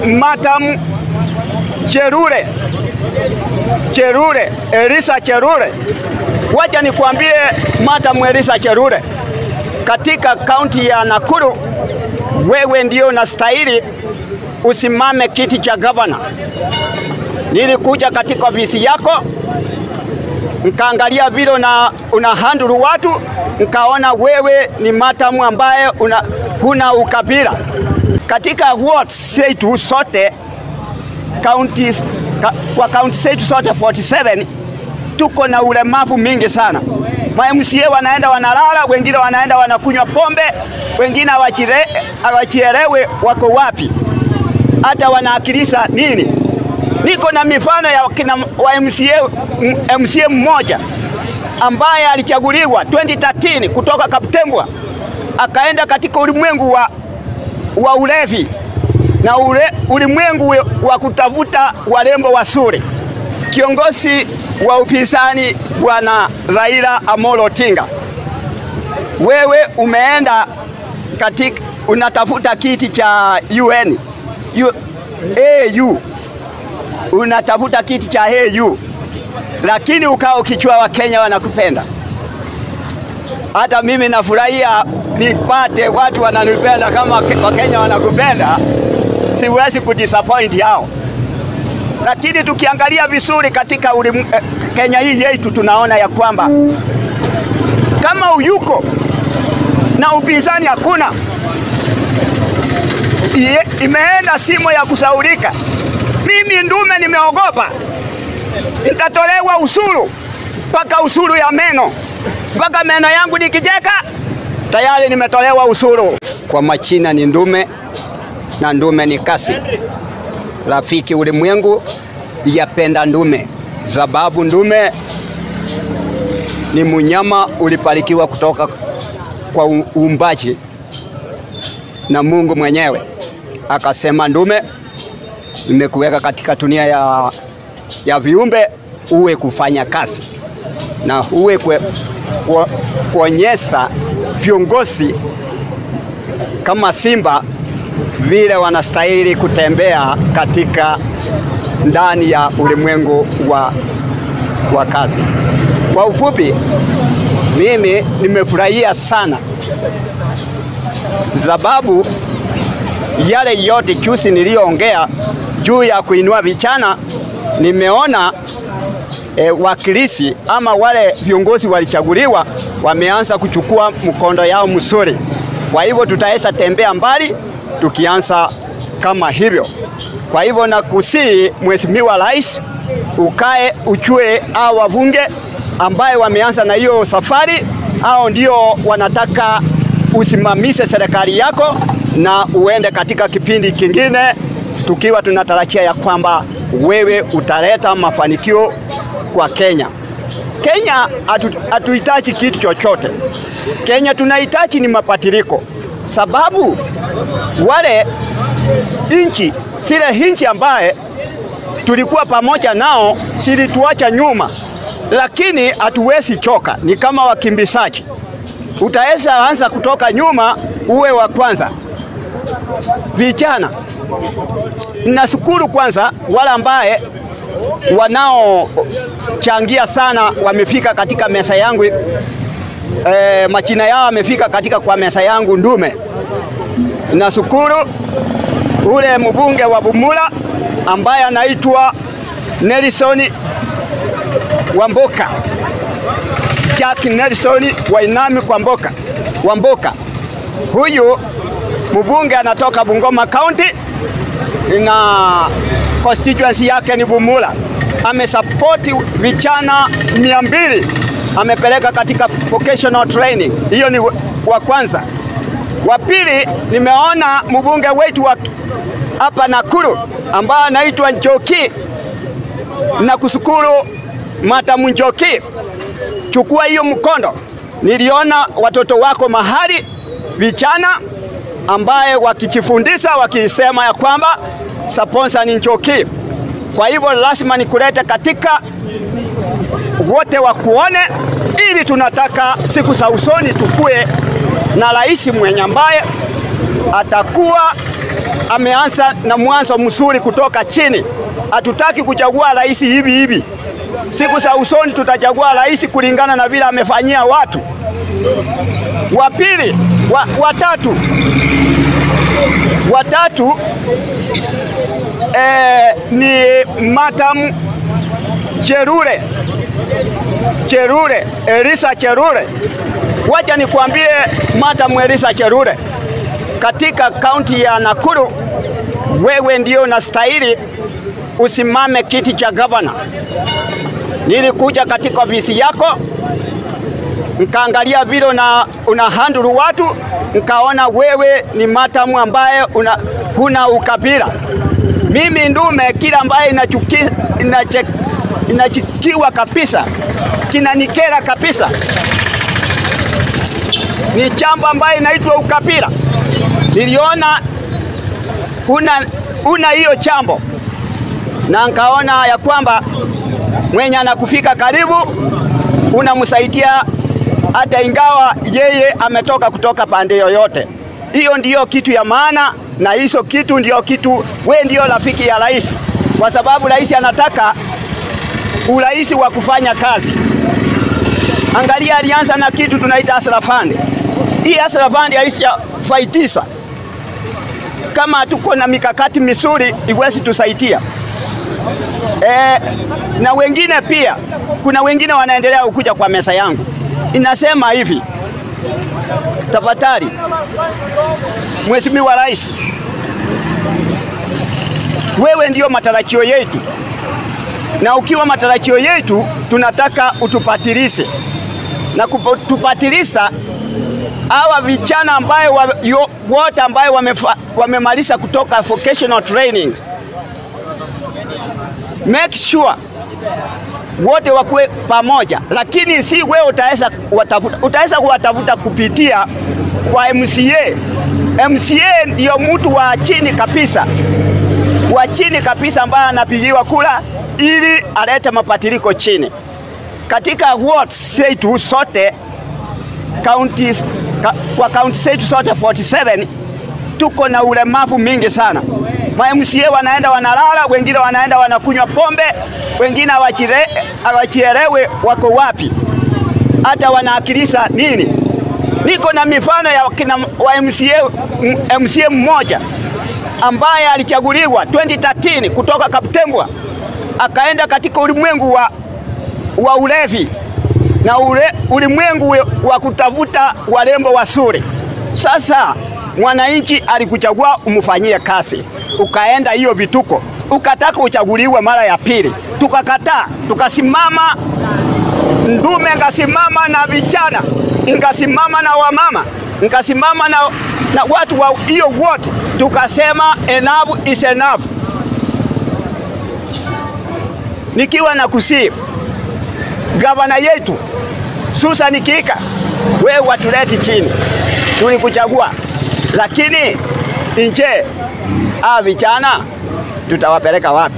Madam Cherure Cherure, Elisa Cherure. Wacha nikwambie Madam Elisa Cherure, katika kaunti ya Nakuru wewe ndio unastahili usimame kiti cha gavana. Nilikuja katika ofisi yako nkaangalia vile una, una handle watu, nkaona wewe ni matamu ambaye una, huna ukabila. Katika wards zetu sote counties, ka, kwa kaunti zetu zote 47 tuko na ulemavu mingi sana. Ma MCA wanaenda wanalala, wengine wanaenda wanakunywa pombe, wengine hawachielewe wako wapi, hata wanaakilisha nini. Niko na mifano ya kina wa MCA, MCA mmoja ambaye alichaguliwa 2013 kutoka Kaptembwa akaenda katika ulimwengu wa, wa ulevi na ule, ulimwengu wa kutafuta warembo wazuri. Kiongozi wa upinzani Bwana Raila Amolo Odinga, wewe umeenda katika unatafuta kiti cha UN U, AU unatafuta kiti cha AU, lakini ukao ukichua Wakenya wanakupenda. Hata mimi nafurahia nipate watu wananipenda kama Wakenya wanakupenda, siwezi kudisappoint hao. Lakini tukiangalia vizuri katika ulim, eh, Kenya hii yetu tunaona ya kwamba kama uyuko na upinzani hakuna, imeenda simo ya kusaulika. Mimi ndume nimeogopa, nitatolewa usuru mpaka usuru ya meno, mpaka meno yangu nikijeka tayari nimetolewa usuru. Kwa machina ni ndume na ndume ni kasi. Rafiki ulimwengu yapenda ndume, sababu ndume ni munyama ulipalikiwa kutoka kwa uumbaji na Mungu mwenyewe akasema, ndume nimekuweka katika dunia ya, ya viumbe uwe kufanya kazi na uwe kuonyesha viongozi kama simba vile wanastahili kutembea katika ndani ya ulimwengu wa, wa kazi. Kwa ufupi, mimi nimefurahia sana sababu yale yote juzi niliyoongea juu ya kuinua vijana, nimeona e, wakilisi ama wale viongozi walichaguliwa wameanza kuchukua mkondo yao mzuri. Kwa hivyo tutaweza tembea mbali tukianza kama hivyo. Kwa hivyo nakusii Mheshimiwa Rais, ukae uchue hao wabunge ambaye wameanza na hiyo safari, hao ndio wanataka usimamishe serikali yako na uende katika kipindi kingine, tukiwa tunatarajia ya kwamba wewe utaleta mafanikio kwa Kenya. Kenya hatuhitaji atu kitu chochote. Kenya tunahitaji ni mabadiliko, sababu wale inchi zile inchi ambaye tulikuwa pamoja nao zilituacha nyuma, lakini hatuwezi choka, ni kama wakimbizaji. Utaweza anza kutoka nyuma uwe wa kwanza. Vijana, nashukuru kwanza wale ambaye wanaochangia sana wamefika katika meza yangu e, majina yao wamefika katika kwa meza yangu ndume. Nashukuru ule mbunge wa Bumula ambaye anaitwa Nelson Wamboka, Jack Nelson Wainami Kwamboka Wamboka. Huyu mbunge anatoka Bungoma County na constituency yake ni Bumula. Amesapoti vijana mia mbili amepeleka katika vocational training. Hiyo ni wa kwanza. Wa pili, nimeona mbunge wetu wa hapa Nakuru ambaye anaitwa Njoki na kushukuru Matamu Njoki, chukua hiyo mkondo. Niliona watoto wako mahali vijana ambaye wakijifundisha wakisema ya kwamba sponsor ni Njoki. Kwa hivyo lazima nikulete katika wote wakuone, ili tunataka siku za usoni tukue na rais mwenye ambaye atakuwa ameanza na mwanzo mzuri kutoka chini. Hatutaki kuchagua rais hivi hivi. Siku za usoni tutachagua rais kulingana na vile amefanyia watu. Wa pili, wa, watatu watatu eh, ni Madam Cherure Cherure Elisa Cherure. Wacha nikwambie Madam Elisa Cherure, katika kaunti ya Nakuru wewe ndio unastahili usimame kiti cha gavana. Nilikuja katika ofisi yako nkaangalia vile una, una handle watu, nkaona wewe ni matamu ambaye una, huna ukabila. Mimi ndume kila ambaye inachuki, inache, inachukiwa kabisa kinanikera kabisa ni jambo ambaye inaitwa ukabila. Niliona una una hiyo jambo na nkaona ya kwamba mwenye anakufika karibu unamsaidia hata ingawa yeye ametoka kutoka pande yoyote. Hiyo ndiyo kitu ya maana, na hizo kitu ndiyo kitu, we ndiyo rafiki ya rais, kwa sababu rais anataka urahisi wa kufanya kazi. Angalia, alianza na kitu tunaita Hustler Fund. Hii Hustler Fund haishafaidisha kama tuko na mikakati misuri iwezi tusaidia. E, na wengine pia, kuna wengine wanaendelea kukuja kwa meza yangu, inasema hivi, tafadhali Mheshimiwa Rais, wewe ndio matarajio yetu, na ukiwa matarajio yetu tunataka utupatilishe na kutupatilisha hawa vijana ambayo wa, yo, wote ambayo wamemaliza kutoka vocational training, make sure wote wakuwe pamoja, lakini si wewe utaweza kuwatafuta, utaweza kuwatafuta kupitia kwa MCA. MCA ndio mtu wa chini kabisa, wa chini kabisa ambaye anapigiwa kura ili alete mabadiliko chini katika wards zetu sote counties, ka, kwa kaunti zetu zote 47 tuko na ulemavu mingi sana. Ma MCA wanaenda wanalala, wengine wanaenda wanakunywa pombe, wengine hawachielewe wako wapi, hata wanaakilisha nini. Niko na mifano ya kina wa MCA, MCA mmoja ambaye alichaguliwa 2013 kutoka Kaptembwa akaenda katika ulimwengu wa, wa ulevi na ule, ulimwengu wa kutafuta warembo wazuri. Sasa mwananchi alikuchagua umfanyie kazi, ukaenda hiyo vituko, ukataka uchaguliwe mara ya pili, tukakataa, tukasimama. Ndume ngasimama na vijana, ngasimama na wamama, ngasimama na, na watu wa hiyo wote, tukasema enough is enough. Nikiwa na kusii gavana yetu Susan Kika, wewe watuleti chini, tulikuchagua, lakini nje a vijana tutawapeleka wapi?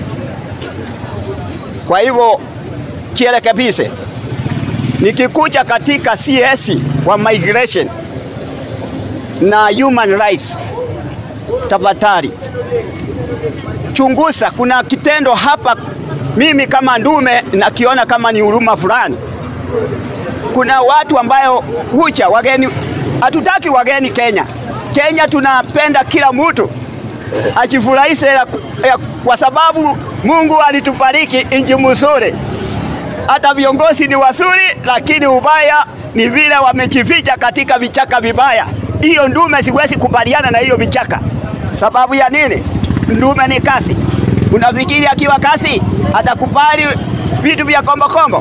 Kwa hivyo kielekebise, nikikuja katika CS wa migration na human rights, tafadhali chunguza, kuna kitendo hapa mimi kama ndume nakiona kama ni huruma fulani. Kuna watu ambayo hucha wageni, hatutaki wageni Kenya. Kenya tunapenda kila mtu ajifurahishe, kwa sababu Mungu alitubariki nchi mzuri. Hata viongozi ni wazuri, lakini ubaya ni vile wamejificha katika vichaka vibaya. Hiyo ndume siwezi kubaliana na hiyo vichaka. Sababu ya nini? Ndume ni kasi. Unafikiri akiwa kasi atakubali vitu vya kombokombo?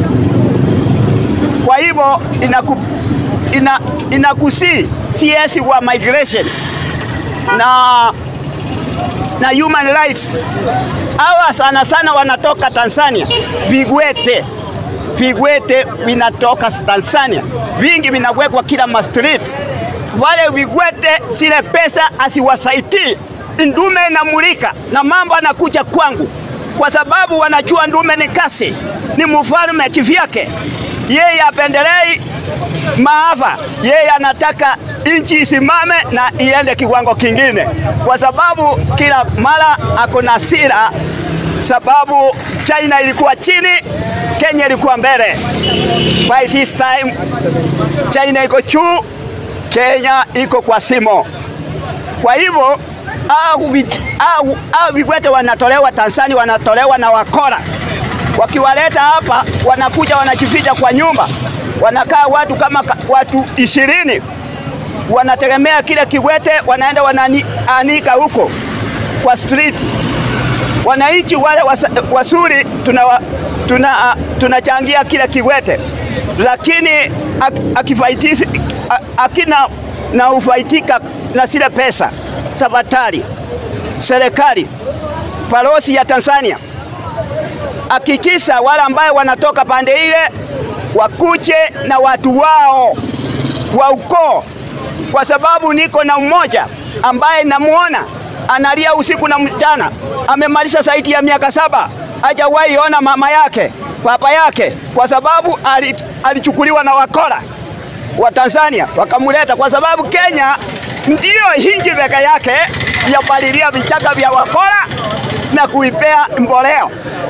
Kwa hivyo inaku, ina, inakusii CS wa migration na, na human rights hawa sana sana wanatoka Tanzania, vigwete vigwete vinatoka Tanzania, vingi vinawekwa kila mastreet. Wale vigwete zile pesa asiwasaidii ndume inamulika na mambo anakuja kwangu, kwa sababu wanajua ndume ni kasi, ni mfalme kivyake. Yeye apendelei maafa, yeye anataka nchi isimame na iende kiwango kingine, kwa sababu kila mara ako na sira, sababu China ilikuwa chini, Kenya ilikuwa mbele. By this time China iko juu, Kenya iko kwa simo. Kwa hivyo au au au vikwete wanatolewa Tanzania, wanatolewa na wakora, wakiwaleta hapa wanakuja wanajificha kwa nyumba, wanakaa watu kama watu ishirini, wanategemea kile kiwete, wanaenda wanaanika huko kwa street. Wananchi wale wasuri tuna tunachangia tuna kile kiwete, lakini akifaitisi akina na ufaitika na zile pesa. Tafadhali serikali, balozi ya Tanzania, hakikisha wale ambaye wanatoka pande ile wakuje na watu wao wa ukoo, kwa sababu niko na mmoja ambaye namuona analia usiku na mchana, amemaliza zaidi ya miaka saba, hajawahi ona mama yake papa yake, kwa sababu alichukuliwa na wakora wa Tanzania wakamuleta, kwa sababu Kenya ndiyo hinji peke yake yapalilia vichaka vya wakora na kuipea mboleo.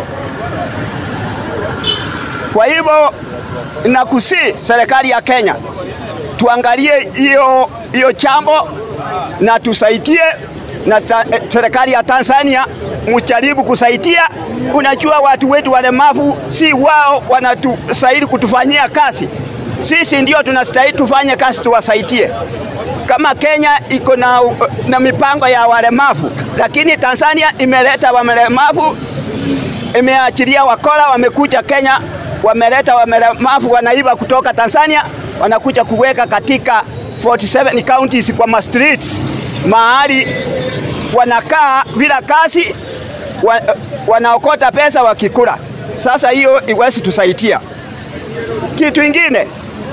Kwa hivyo nakusi serikali ya Kenya tuangalie hiyo hiyo chambo na tusaidie, na serikali ya Tanzania mujaribu kusaidia. Unajua watu wetu walemavu si wao wanatustahili kutufanyia kazi, sisi ndio tunastahili tufanye kazi, tuwasaidie. Kama Kenya iko na, na mipango ya walemavu, lakini Tanzania imeleta walemavu, imeachilia wakora, wamekuja Kenya, wameleta walemavu wanaiba kutoka Tanzania, wanakuja kuweka katika 47 counties kwa ma streets mahali wanakaa bila kazi wa, wanaokota pesa wakikula. Sasa hiyo iwezi tusaidia. Kitu ingine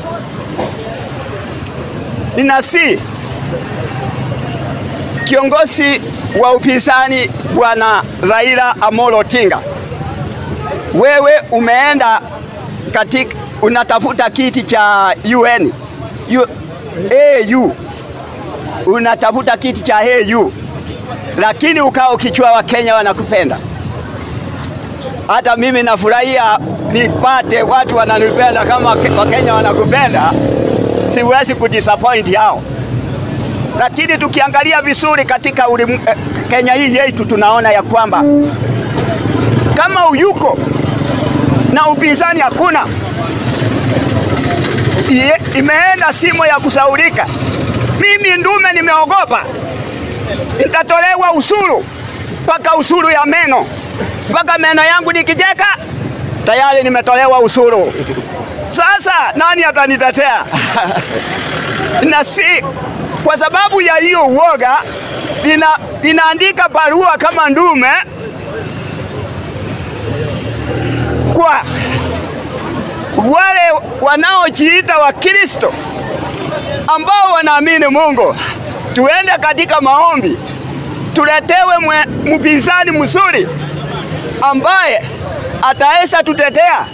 ninasi kiongozi wa upinzani Bwana Raila Amolo Odinga, wewe umeenda katika unatafuta kiti cha UN U, AU unatafuta kiti cha AU, lakini ukao ukichua Wakenya wanakupenda. Hata mimi nafurahia nipate watu wananipenda kama Wakenya wanakupenda, siwezi kudisappoint hao. Lakini tukiangalia vizuri katika ulimu, eh, Kenya hii yetu tunaona ya kwamba kama uyuko na upinzani hakuna, imeenda simo ya kusaulika. Mimi ndume nimeogopa, nitatolewa usuru mpaka usuru ya meno, mpaka meno yangu nikijeka tayari nimetolewa usuru. Sasa nani atanitetea? na si kwa sababu ya hiyo uoga ina, inaandika barua kama ndume kwa wale wanaojiita Wakristo ambao wanaamini Mungu, tuende katika maombi, tuletewe mpinzani mzuri ambaye ataweza tutetea,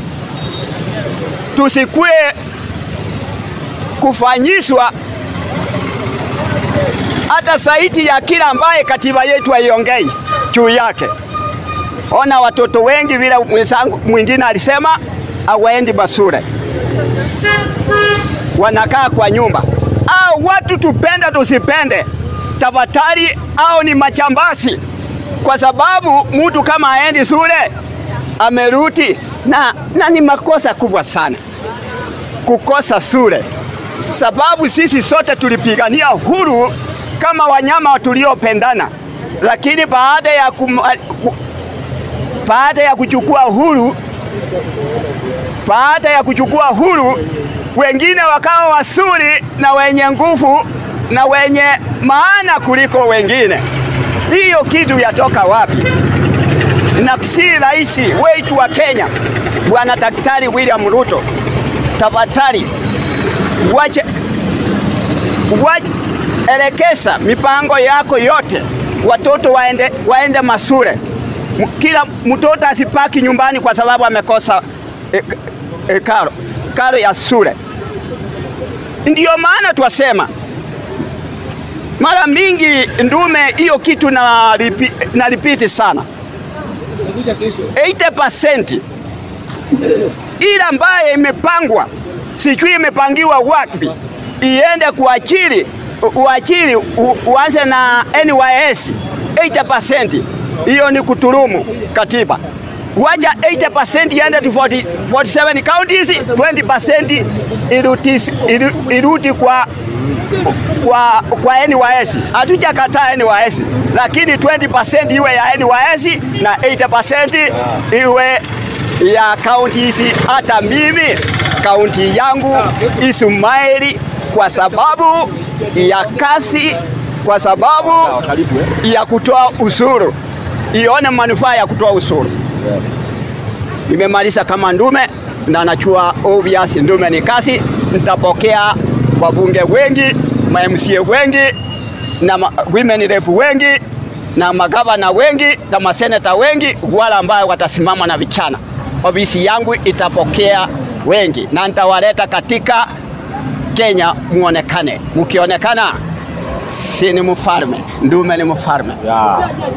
tusikue kufanyishwa hata zaidi ya kila ambaye katiba yetu haiongei juu yake. Ona watoto wengi vile mwenzangu mwingine alisema hawaendi masure, wanakaa kwa nyumba. Au watu tupende tusipende, tafadhali, au ni machambazi, kwa sababu mtu kama aendi shule amerudi na, na ni makosa kubwa sana kukosa shule, sababu sisi sote tulipigania huru kama wanyama tuliopendana, lakini baada ya kum, ku, baada ya kuchukua huru baada ya kuchukua huru, wengine wakawa wasuri na wenye nguvu na wenye maana kuliko wengine. Hiyo kitu yatoka wapi? Na si rais wetu wa Kenya Bwana Daktari William Ruto, tafadhali wache, wache elekeza mipango yako yote, watoto waende, waende masure. Kila mtoto asipaki nyumbani kwa sababu amekosa e, e, karo, karo ya shule. Ndiyo maana twasema Mara mingi ndume hiyo kitu na, ripi, na repeat sana 80% ile ambaye imepangwa sijui imepangiwa wapi iende kuachili uachili uanze na NYS 80%, hiyo ni kuturumu katiba. Wacha 80% iende to 40, 47 counties, 20% iruti, iruti kwa kwa, kwa NYS. Hatujakataa NYS, lakini 20% iwe ya NYS na 80% iwe ya kaunti hizi. Hata mimi kaunti yangu Ismaili, kwa sababu ya kasi, kwa sababu ya kutoa ushuru, ione manufaa ya kutoa ushuru. Nimemaliza kama ndume na nachua obvious, ndume ni kasi. Nitapokea wabunge wengi, ma MCA wengi na ma women rep wengi na magavana wengi na maseneta wengi, wala ambayo watasimama na vichana. Ofisi yangu itapokea wengi na nitawaleta katika Kenya, muonekane. Mukionekana, si ni mfalme, ndume ni mfalme. Yeah.